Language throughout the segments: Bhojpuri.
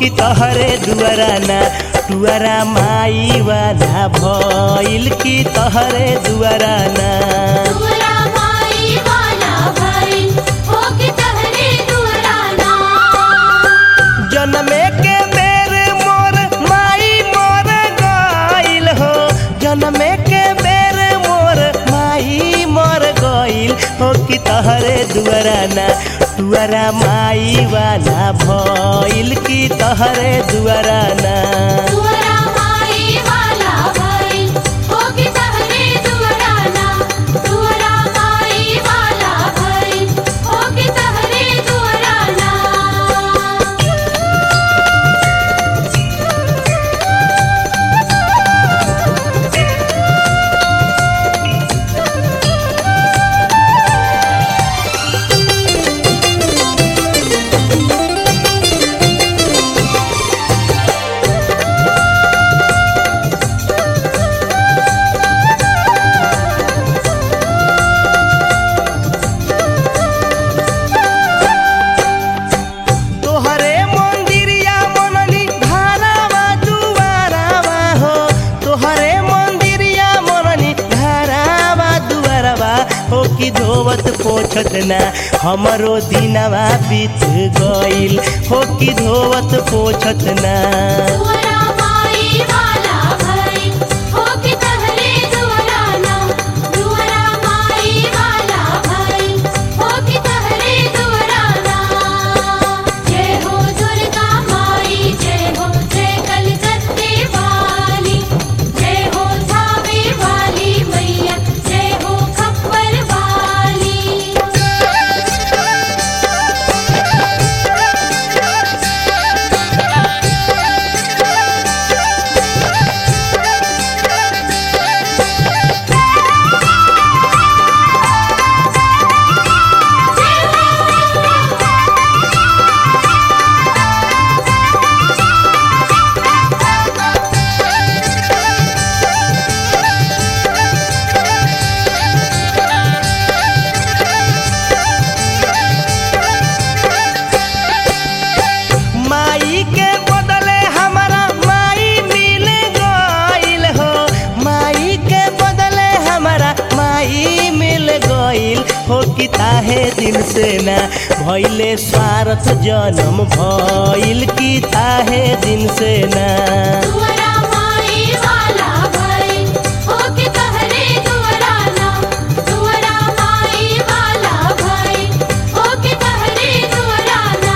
कि तहरे दुआराना टुआरा माई वाला भइल कि तहरे दुआराना दुअरा माई वाला भइल हो के तहरे दुअराना जनमे के बेर मोर माई मोर गइल हो जनमे के बेर मोर माई मोर गइल हो कि तहरे दुआराना टुआरा माई वाला भइल कि तहरे दुआराना दुअरा माई वाला भइल हो के तहरे दुअराना दुअरा माई वाला भइल हो के तहरे दुअराना तोहरे मंदिरिया मननी धारावा दुआरावा हो तोहरे मंदिरिया मननी धारावा दुआरावा हो कि धोवत पोछत ना हमरो दिनवा बीत गइल हो कि धोवत पोछत ना दुअरा माई वाला भइल हो के तहरे दुअराना दुअरा माई वाला भइल हो के तहरे दुअराना जय हो दुर्गा माई जय हो जय कलकत्ते वाली जय हो थावे वाली मैया जय हो खप्पर वाली माई के बदले हमारा माई मिल गइल हो माई के बदले हमारा माई मिल गइल हो कि ताहे दिन से ना भइले स्वार्थ जन्म भइल कि ताहे दिन से ना दुअरा माई वाला भइल हो के तहरे दुअराना दुअरा माई वाला भइल हो के तहरे दुअराना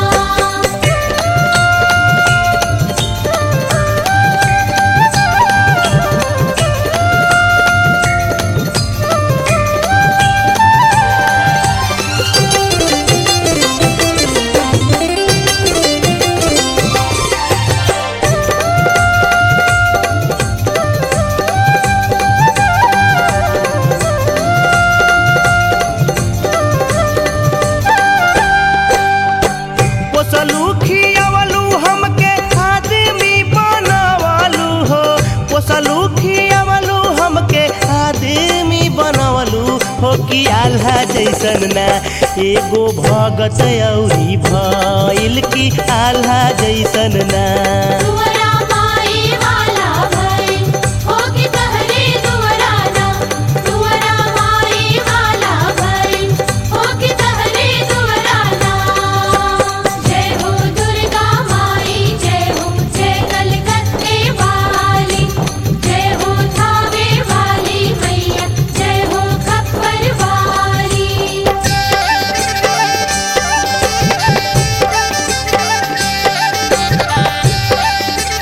पोसलू खियावलू हमके आदमी बनवलू हो पोसलू खियावलू हमके आदमी बनवलू हो कि आल्हा जैसन ना एगो भगत औरी भइल कि आल्हा जैसन ना दुअरा माई वाला भइल हो के तहरे दुअराना दुअरा माई वाला भइल हो के तहरे दुअराना जय हो दुर्गा माई जय हो जय कलकत्ते वाली जय हो थावे वाली मैया जय हो खप्पर वाली जय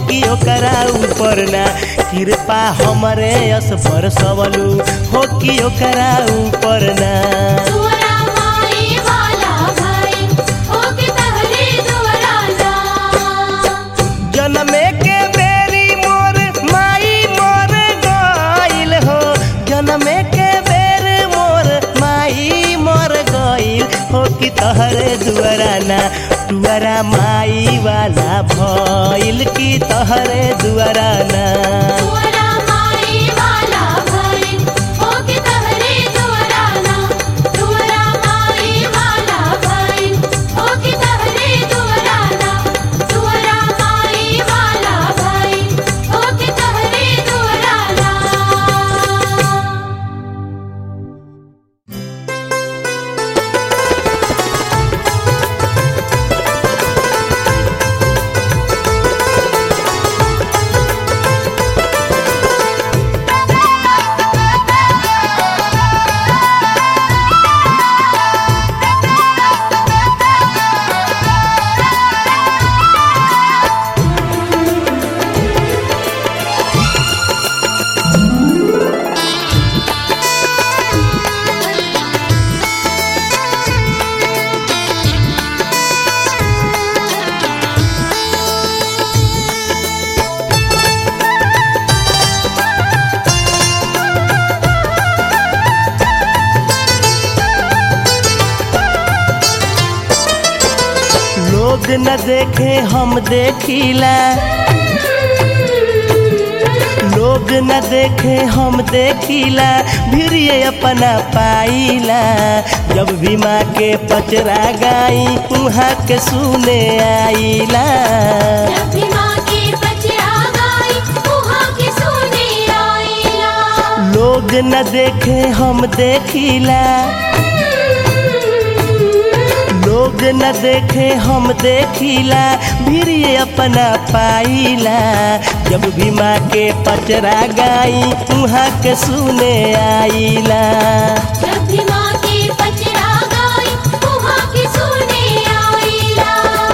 कि ओकरा ऊपर ना कृपा हमरे यस पर सबलू हो कि ओकरा ऊपर ना दुवरा माई वाला भाई होके तहरे दुवरा ना जनमे के बेरी मोर माई मोर गइल हो जनमे के बेर मोर माई मोर गइल हो कि तहरे दुआरा ना दुआरा माई वाला भइल कि तहरे दुआरा ना दुवरा माई वाला भाई होके तहरे दुवरा ना दुवरा माई वाला भाई होके तहरे दुवरा ना दुवरा माई वाला भाई होके तहरे दुवरा ना लोग न देखे हम देखिला लोग न देखे हम देखिला भिरिये अपना पाइला जब भी माँ के पचरा गाई उहाँ के सुने आइला जब भी माँ के बचरा गाई उहाँ के सुने आइला लोग न देखे हम देखिला लोग न देखे हम देखिला भिरिये अपना पाइला जब भी माँ के पचरा गाई उहाँ के सुने आइला जब भी माँ के बचरा गाई उहाँ के सुने आइला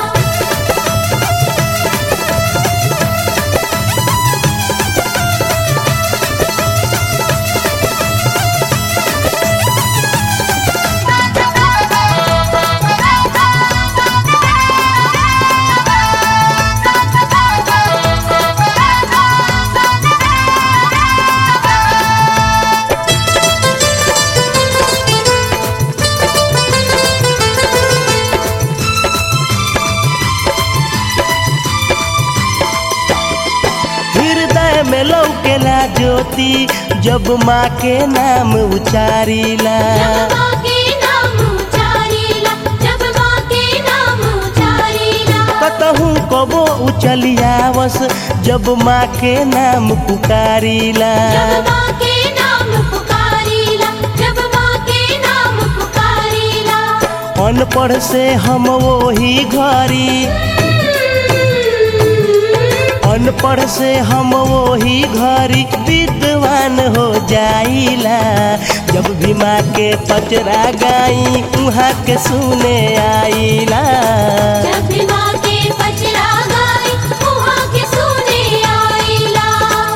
हृदय में लौकेला ज्योति जब माँ के नाम उचारिला जब माँ के नाम उचारिला जब माँ के नाम उचारिला कतहूँ कबो उचलियावस जब माँ के नाम पुकारिला जब माँ के नाम पुकारिला जब माँ के नाम पुकारिला अनपढ़ से हम वही घरी अनपढ़ से हम वही घरी विद्वान हो जाइला जब भी माँ के पचरा गाई उहाँ के सुने आइला जब भी माँ के बचरा गाई उहाँ के सुने आइला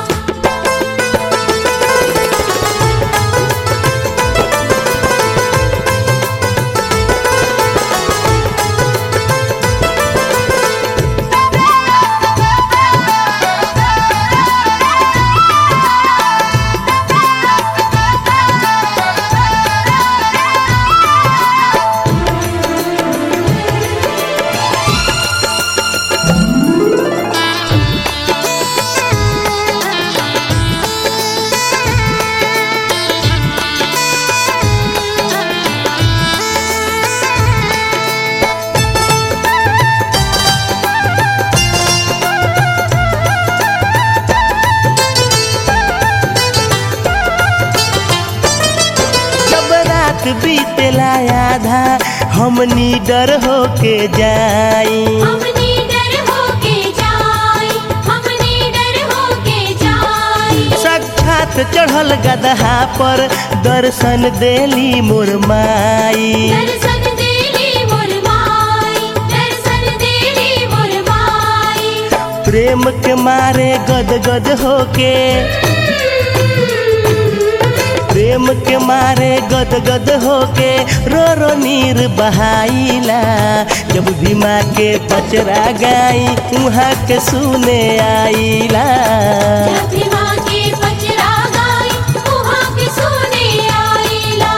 जब रात बीतेला आधा हम निडर होके जाई हमने डर होके जाई हमने डर होके जाई साक्षात चढ़ल गदहा पर दर्शन देली मोर माई दर्शन देली मोर माई दर्शन देली मोर माई प्रेम के मारे गद गद होके प्रेम के मारे गद गद होके रो रो नीर बहाइला जब भी माँ के पचरा गाई उहाँ के सुने आइला जब भी माँ के पचरा गाई उहाँ के सुने आइला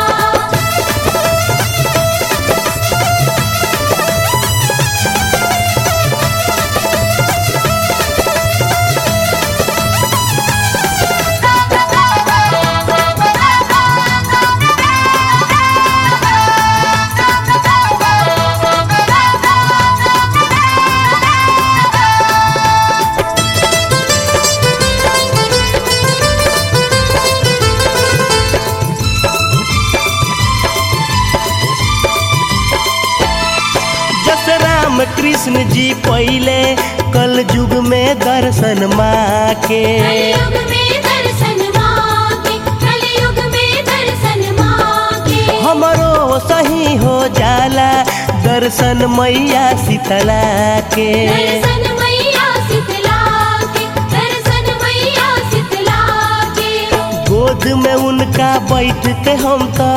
जस राम कृष्ण जी पहले कल युग में दर्शन माँ के कलयुग में दर्शन माँ के कलयुग में दर्शन माँ के हमरो सही हो जाला दर्शन मैया शीतला के दर्शन मैया शीतला के दर्शन मैया शीतला के गोद में उनका बैठ के हम तो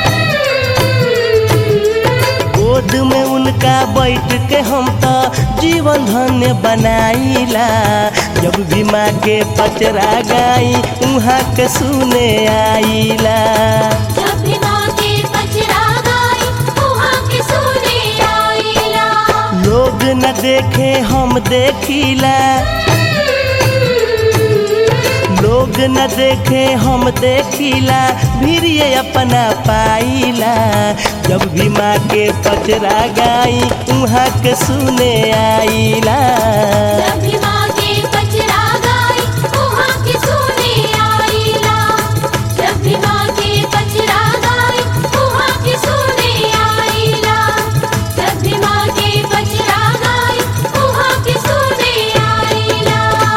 गोद में उनका बैठ के हम तो जीवन धन्य बनाइला जब भी माँ के पचरा गाई उहाँ के सुने आइला जब भी माँ के पचरा गाई उहाँ के सुने आइला लोग न देखे हम देखिला लोग न देखे हम देखिला फिर ये अपना पाइला जब भी माँ के पचरा गाई उहाँ के सुने आइला जब भी माँ के पचरा गाई उहाँ के सुने आइला जब भी माँ के पचरा गाई उहाँ के सुने आइला जब भी माँ के पचरा गाई उहाँ के सुने आइला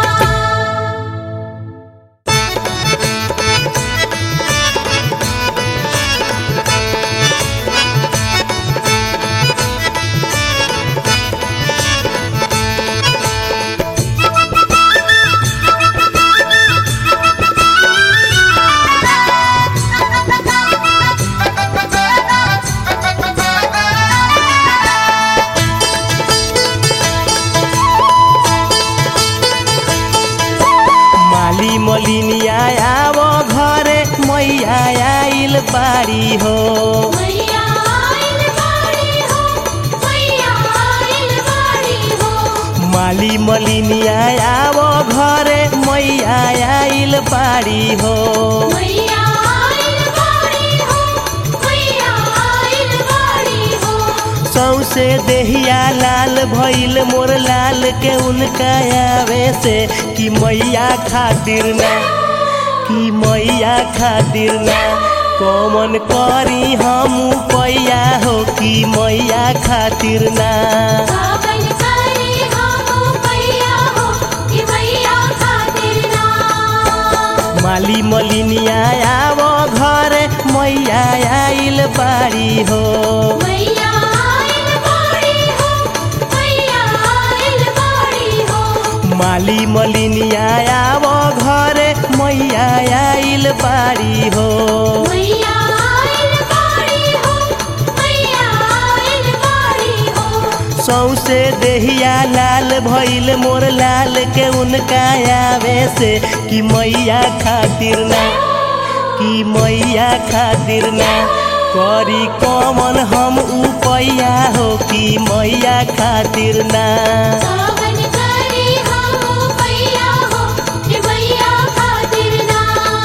माली मलिनिया आव घरे मैया आइल बाड़ी हो मैया आइल बाड़ी हो मैया आइल बाड़ी हो माली मलिनिया आव घरे मैया आइल बाड़ी हो मैया आइल बाड़ी हो मैया आइल बाड़ी हो सौसे देहिया लाल भइल मोर लाल के उनका आवे से कि मैया खातिर ना कि मैया खातिर ना कौन करी हम पैया हो कि मैया खातिर ना सावन करे हम मैया हो कि मैया खातिर ना माली मलिनिया आव घरे मैया आइल बाड़ी हो मैया आइल बाड़ी हो मैया आइल बाड़ी हो माली मलिनिया आव घरे मैया आइल बाड़ी हो मैया आइल बाड़ी हो मैया आइल बाड़ी हो सौसे देहिया लाल भइल मोर लाल के उनका आवे से कि मैया खातिर ना कि मैया खातिर ना करी कमन हम उपैया हो कि मैया खातिर ना सावन करे हम मैया हो कि मैया खातिर ना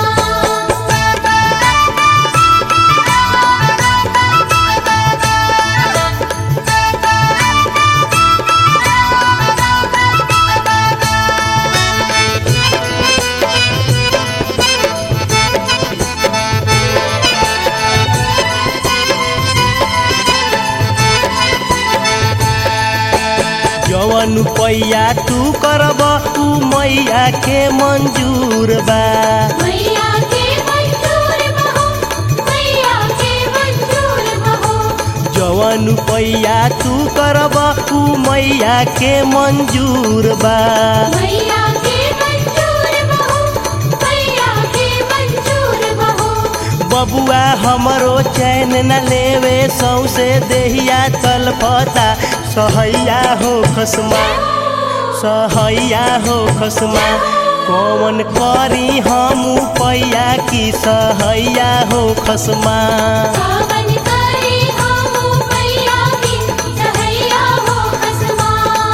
जवन पैया तू करब ऊ मैया के मंजूर बा मैया के मंजूर बहो मैया के मंजूर बहो जवन पैया तू करब ऊ मैया के मंजूर बा मैया के मंजूर बहो मैया के मंजूर बहो बबुआ हमरो चैन न लेवे सौसे देहिया तलपता सहैया हो खसमा सहैया हो खसमा कौन करी हम पैया की सहैया हो खसमा सावन करे हम मैया की सहैया हो खसमा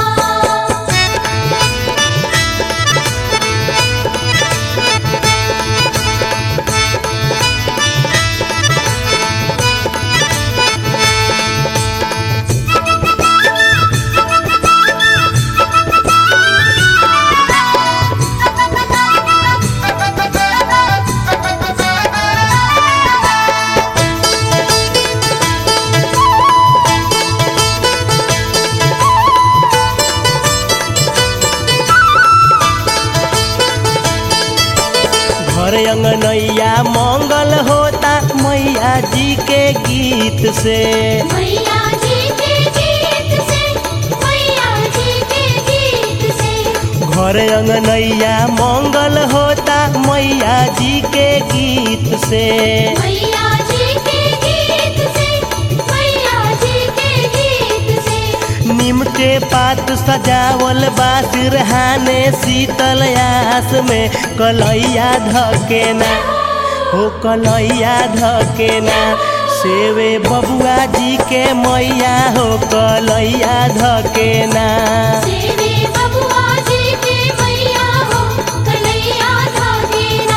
घर अंगनैया मंगल होता मैया जी के गीत से मैया जी के गीत से मैया जी के गीत से घर अंगनैया मंगल होता मैया जी के गीत से मैया जी के गीत से मैया जी के गीत से नीम के पात सजावल बा सिरहाने शीतल आस में कलैया धकेना हो कलैया धकेना सेवे बबुआ जी के मैया हो कलैया धकेना सेवे बबुआ जी के मैया हो कलैया धागेना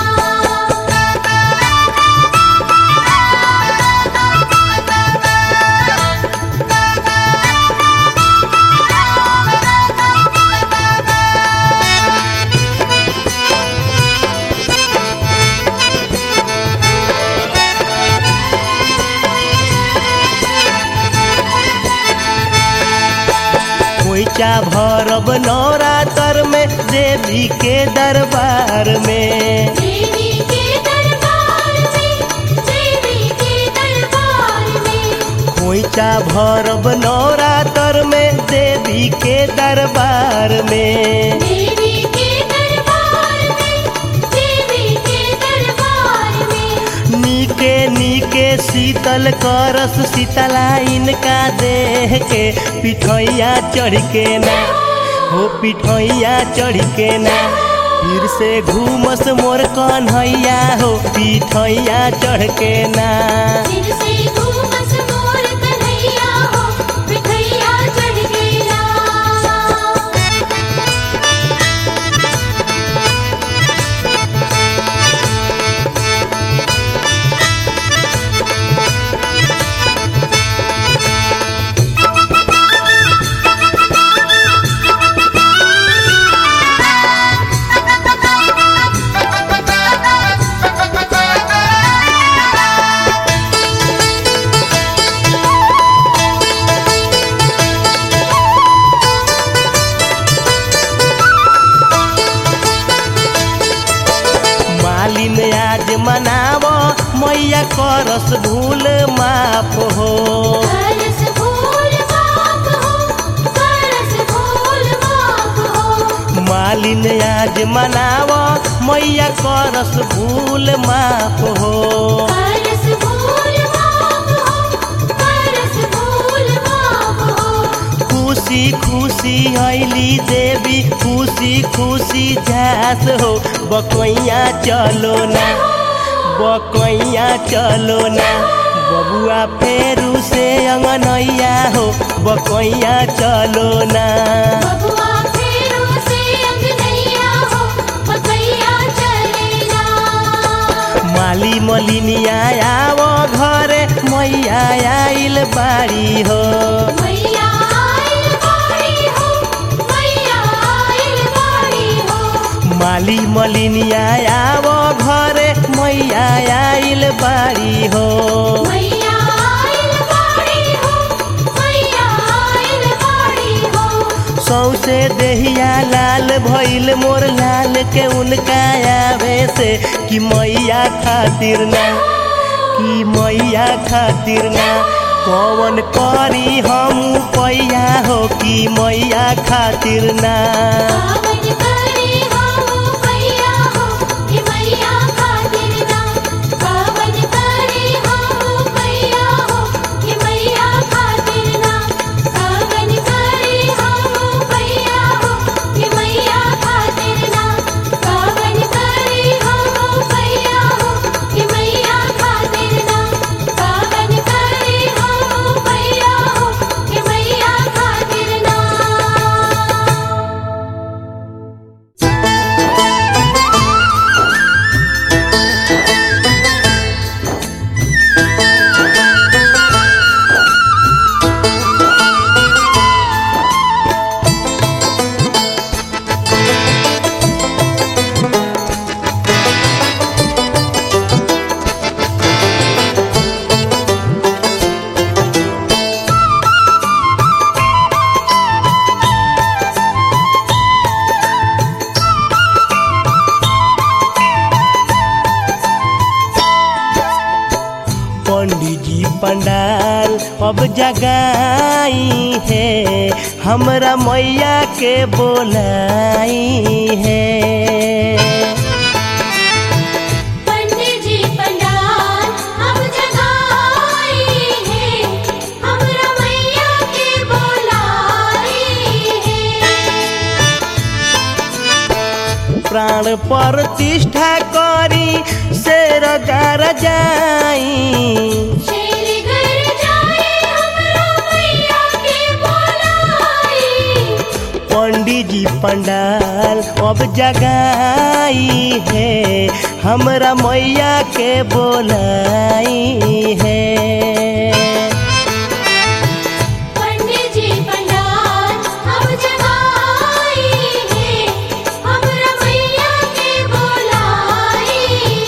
खोइचा भरब नवरात्र में देवी के दरबार में देवी के दरबार में देवी के दरबार में खोइचा भरब नवरात्र में देवी के दरबार में देवी के दरबार में देवी के दरबार में नीके नीके शीतल करस शीतला इनका देह के पिठैया चढ़ के ना हो पिठैया चढ़ के ना फिर से घूमस मोर कन्हैया हो पिठैया चढ़ के ना फिर से घूमस मोर कन्हैया हो मिठैया चढ़ गेला मालिन आज मनाव मैया करस भूल माफ हो करस फूल माप हो करस फूल माप हो मालिन आज मनाव मैया करस भूल माफ हो करस फूल माप हो करस फूल माप हो खुशी खुशी ऐली देवी खुशी खुशी झास हो बकैया चलो ना बकैया चलो ना बबुआ फेरू से अंगनैया हो बकैया चलो ना बबुआ फेरो से अंगनैया हो पकैया चलेला माली मलिनिया आव घरे मैया आइल बाड़ी हो मैया आइल बाड़ी हो मैया आइल बाड़ी हो माली मलिनिया आव घरे मैया आइल बाड़ी हो मैया आइल बाड़ी हो मैया आइल बाड़ी हो सौसे देहिया लाल भइल मोर लाल के उनका आवे से कि मैया खातिर ना कि मैया खातिर ना कौन करी हम पैया हो कि मैया खातिर ना पावन करे हो मैया हो कि मैया खातिर ना पावन करे हो मैया हो कि मैया खातिर ना पावन करे हो मैया हो कि मैया खातिर ना पावन करे हो मैया हो कि मैया खातिर ना पावन करे हो मैया हो कि मैया खातिर ना पंडित जी पंडाल अब जगाई है हमरा मैया के बोलाई है पंडित जी पंडाल अब जगाई है हमरा मैया के बोलाई है प्राण प्रतिष्ठा करी शेर गार जाई शेर घर जाए हमरा मैया के बोलाई पंडित जी पंडाल अब जगाई है हमरा मैया के बोलाई है पंडित जी पंडाल अब जगाई है हमरा मैया के बोलाई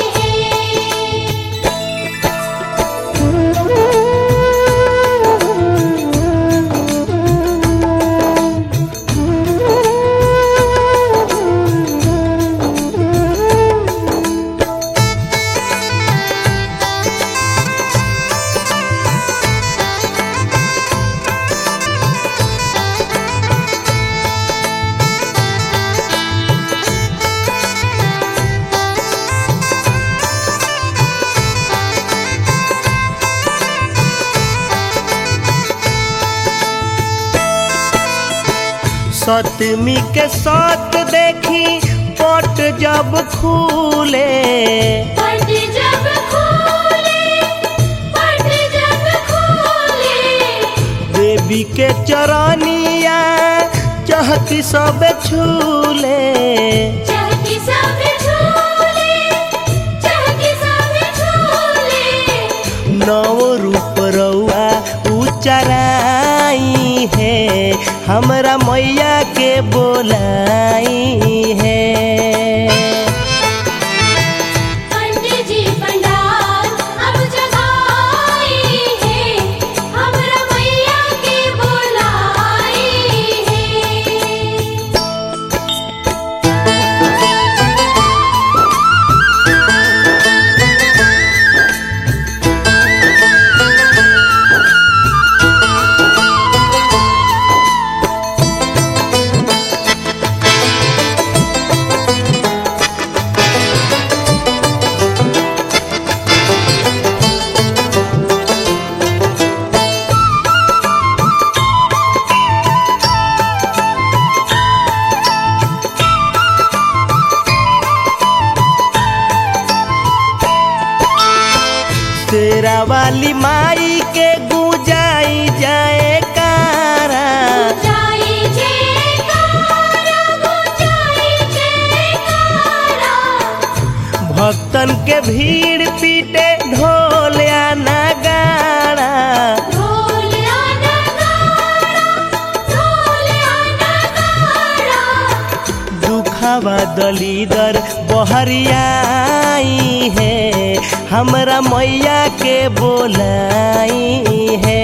सतमी के सत देखी पट जब खुले पट जब खोले पट जब खोले देवी के चरनिया चहती सब छूले चहकी सब झूले चहकी सब झूले नव रूप रउआ उचराई है हमरा मैया के बोलाई है पंडित जी पंडाल अब जगाई है हमरा मैया के बोलाई है तेरा वाली माई के गुजाई जाए कारा गुंजाई जयकारा गुंजाई जयकारा भक्तन के भीड़ पीटे ढोल या नगाड़ा ढोल आना गाड़ा ढोल आना गाड़ा दुखावा दलीदर बहरियाई है हमरा मैया के बोलाई है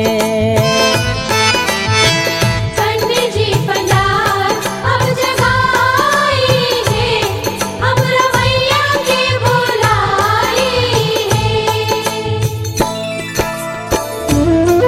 पंडित जी पंडाल अब जगाई है हमरा मैया के बोलाई है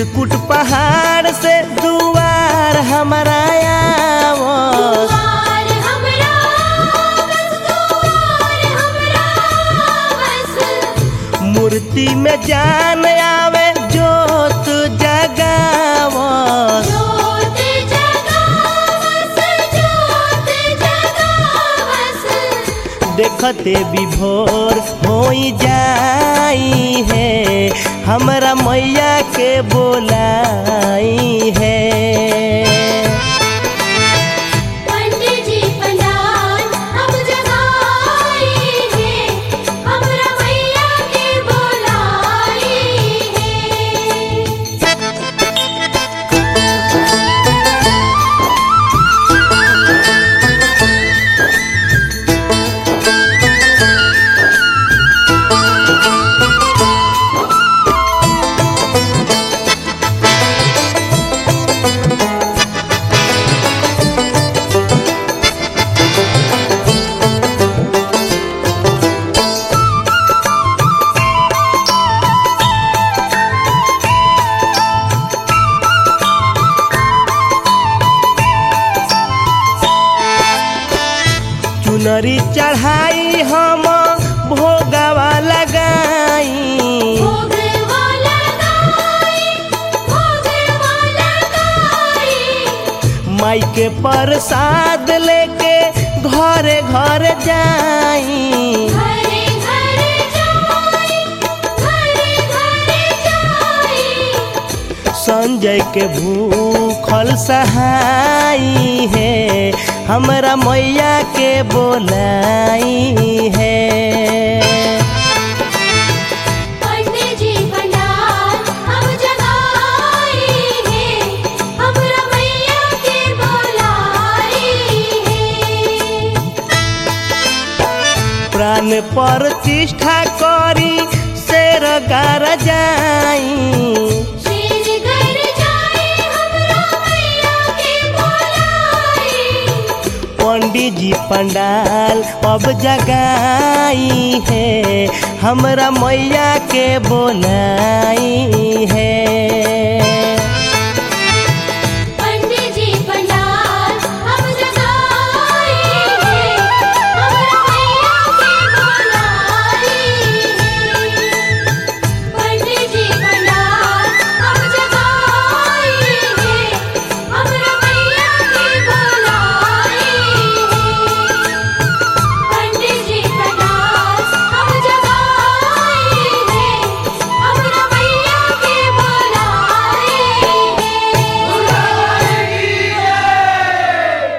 चित्रकूट पहाड़ से दुआर हमारा आवस दुआर हमरा बस दुआर हमरा बस मूर्ति में जान आवे जोत जगावस जोत जगावस जोत जगावस देखते विभोर होई जाई है हमरा मैया के बोलाई है पंडित जी पंडाल अब जगाई है हमरा मैया के बोलाई है चुनरी चढ़ाई हम भोगवा लगाई भोग वाला गाई भोग वाला गाई माई के प्रसाद लेके घरे घर जाई घरे घरे जाई घरे घरे जाई संजय के भूखल सहाई है हमरा मैया के बोलाई है पंडित जी पंडाल अब जगाई है हमरा मैया के बोलाई है प्राण प्रतिष्ठा करी शेर गार जाई शेर घर जाए हमरा मैया के बोलाई पंडित जी पंडाल अब जगाई है हमरा मैया के बोलाई है पंडित जी पंडाल अब जगाई है हमरा मैया के बोलाई है पंडित जी पंडाल अब जगाई है हमरा मैया के बोलाई है पंडित जी पंडाल अब जगाई है हमरा मैया के बोलाई है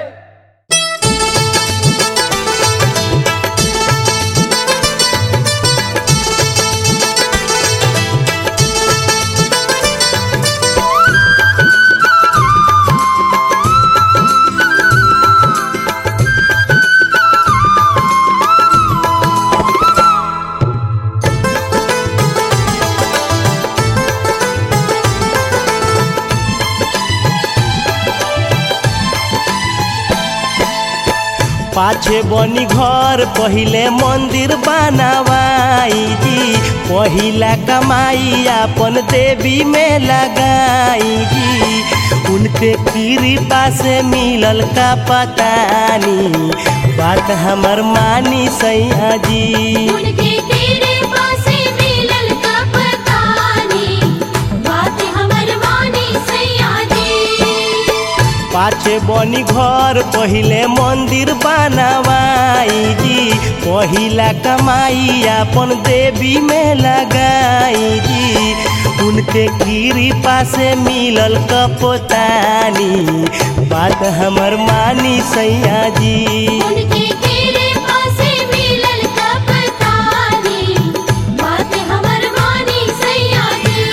पाछे बनी घर पहिले मंदिर बनावाई जी पहिला कमाई अपन देवी में लगाई जी उनके कृपा से मिलल का पतानी बात हमर मानी सैया जी उनके तेरे पासे मिलल का पता नहीं बात हमर मानी सैया जी पाछे बनी घर पहिले मंदिर बनावाई जी पहिला कमाई अपन देवी में लगाई जी उनके कृपा से मिलल कपोतानी बात हमर मानी सैया जी उनके तेरे पासे मिलल का पता नहीं बात हमर मानी सैया जी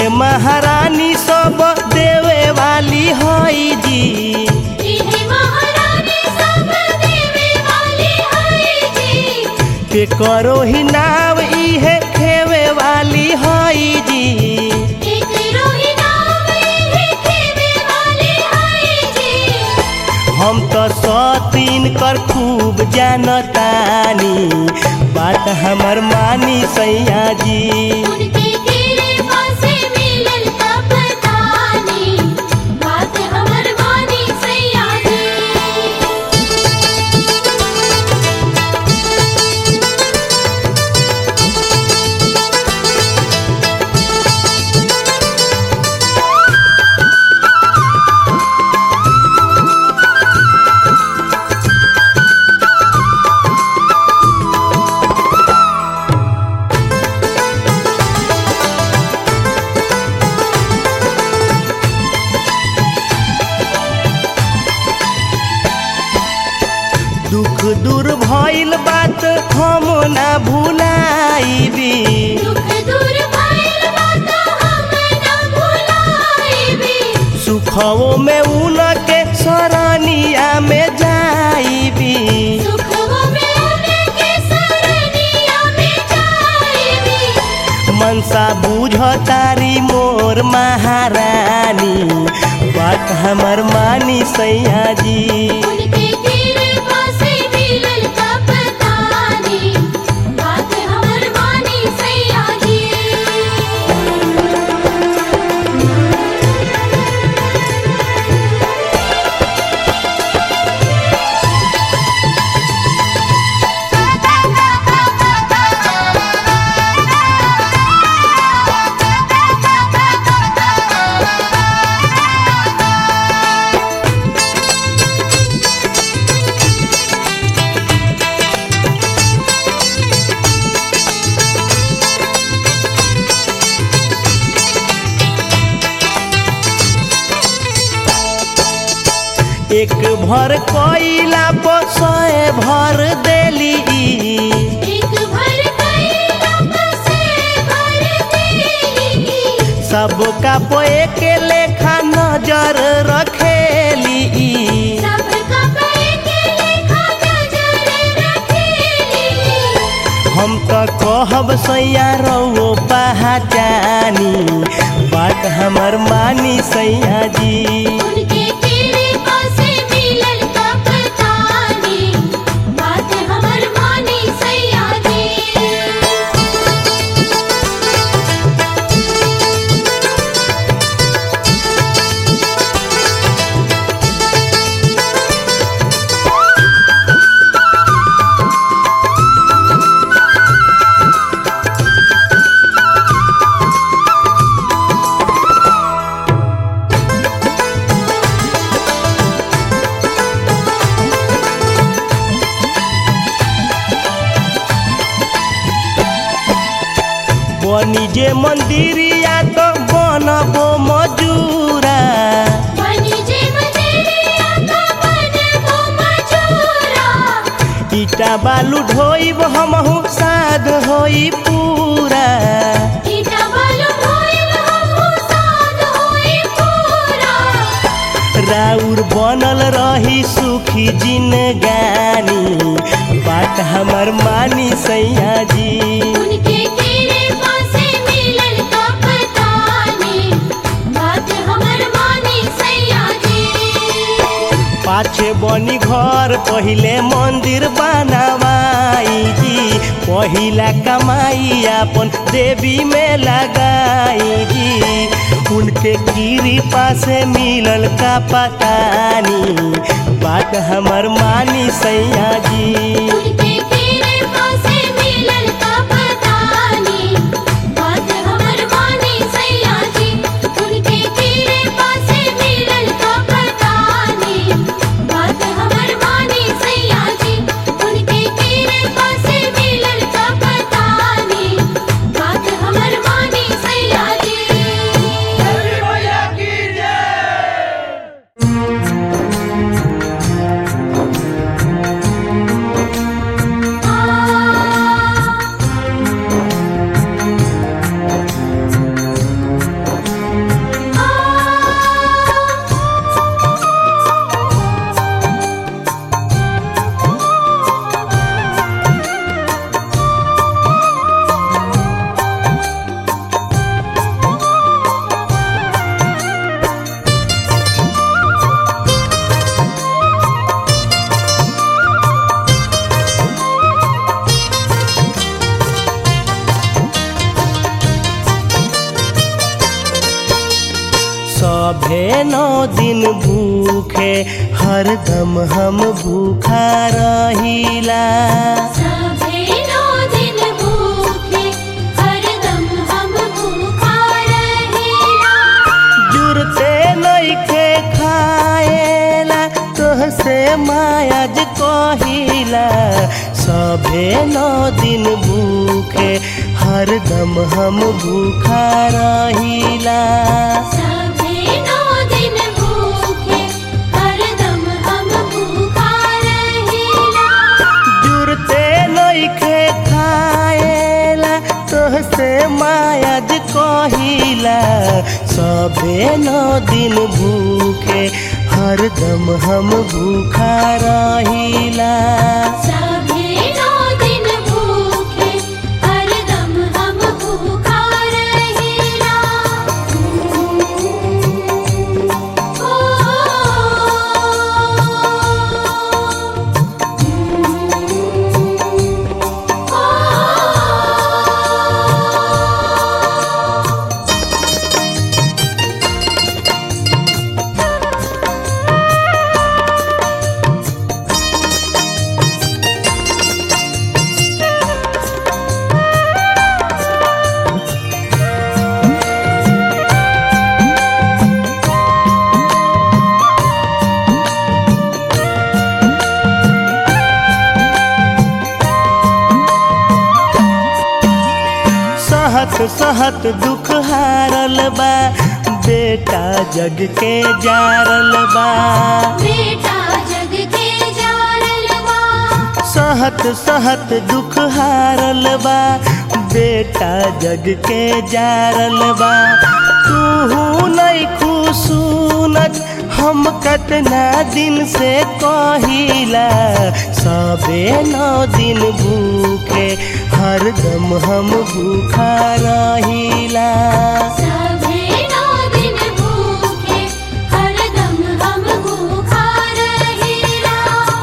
इहे महारानी सब देवे वाली हई जी इहे महारानी सब देवे वाली है जी के करो ही नाव इहे खेवे वाली हई जी एक रोही नाम इहे खेवे वाली है जी हम तो सतीन कर खूब जानतानी बात हमर मानी सैया जी उनके गिरे पासे मिलल का पता नहीं बात हमर मानी सैया जी दुख दूर भइल बात हम ना भुलाइबी दुख दूर भइल बात हम ना भुलाइबी सुखवो में उनके सरनिया में जाइबी सुखवो में उनके सरनिया में जाइबी मनसा बुझ तारी मोर महारानी बात हमर मानी सैया जी उनके गिरे पासे मिलल का पता नहीं बात हमर मानी सैया जी एक भर कोइला पसय भर देली एक भर कैला बसे भर देली सबका पोए के लेखा नजर रखेली सबका पे के लेखा नजर रखेली हम तो कहब सैया रहो पहचानी बात हमर मानी सैया जी उनके तेरे पासे मिलल का पता नहीं बात हमर मानी सैया जी बनी जे मंदिरिया तो बनबो मजूरा बनी जे मजेरिया का बनबो मजूरा ईटा बालू ढोइब हमहू साध होई पूरा ईटा बालू भोइल हमहु साध होई पूरा राउर बनल रही सुखी जिनगानी बात हमर मानी सैया जी उनके तेरे पासे मिलल का पता नहीं बात हमर मानी सैया जी पाछे बनी घर पहिले मंदिर बनावाई जी पहिला कमाई अपन देवी में लगाई जी उनके कृपा से मिलल का पतानी बात हमर मानी सैया जी उनके तेरे पासे मिलल का पता नहीं बात हमर मानी सैया जी उनके तेरे पासे मिलल का पता नहीं बात हमर मानी सैया जी उनके तेरे पासे मिलल का पता नहीं बात हमर मानी सैया जी Thank दिन भूखे हरदम हम भूखा रहिला सभे नौ दिन भूखे हरदम हम भूखा रहेला जुरते नइखे खाएला तोहसे मायाज कहिला सभे नौ दिन भूखे हरदम हम भूखा रहिला सभे नौ दिन भूखे हरदम हम भूखा रहेला जुरते नइखे खाएला तोहसे मायाज कहिला सबे नौ दिन भूखे हरदम हम भूखा रहिला सभे नौ दिन भूखे हरदम हम भूखा रहेला सहत सहत दुख हारल बा बेटा जग के जारल बा बेटा जग के जारल बा सहत सहत दुख हारल बा बेटा जग के जारल बा तू नहीं खुशूनत हम कतना दिन से कहिला सबे नौ दिन भूखे हरदम हम भूखा रहिला सभे नौ दिन भूखे हरदम हम भूखा रहेला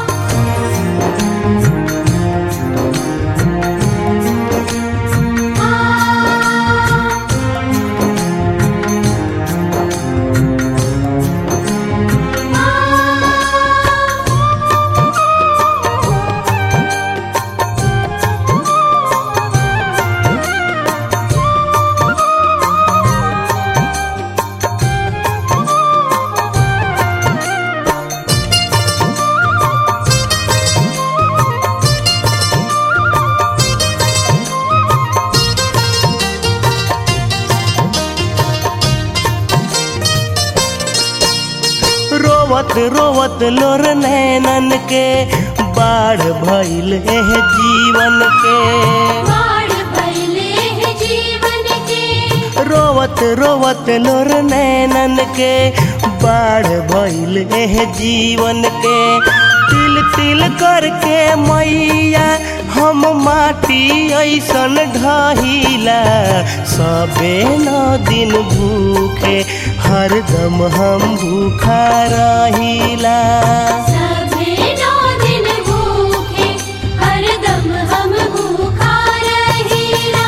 रोवत रोवत लोर नैनन के बाढ़ भइल एह जीवन के बाढ़ फैले है जीवन के रोवत रोवत लोर नैनन के बाढ़ भइल एह जीवन के तिल तिल करके मैया हम माटी ऐसन ढहिला सबे नौ दिन भूखे हरदम हम भूखा रहिला सभे नौ दिन भूखे हरदम हम भूखा रहेला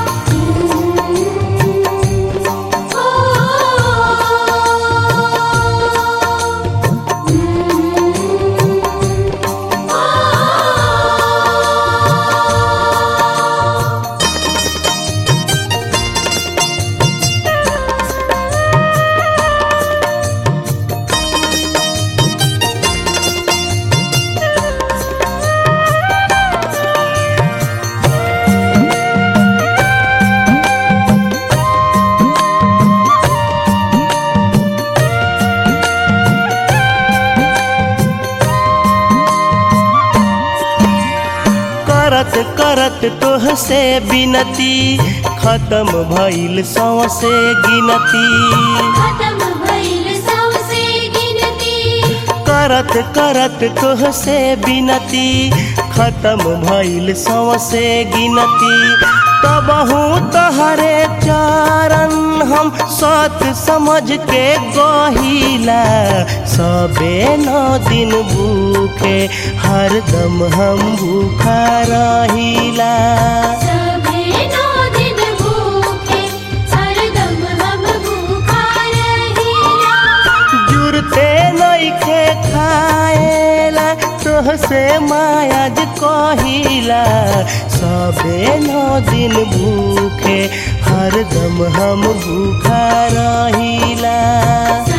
करत करत तोहसे बिनती खत्म भइल सौसे गिनती खत्म भइल सौसे गिनती करत करत तोहसे बिनती खत्म भइल सौसे गिनती तबहू तहरे चरण हम सत समझ के गहिला सबे नौ दिन भूखे हरदम हम भूखा रहिला सभे नौ दिन भूखे हरदम हम भूखा रहेला तोहसे मायाज कहिला सबे नौ दिन भूखे हरदम हम भूखा रहिला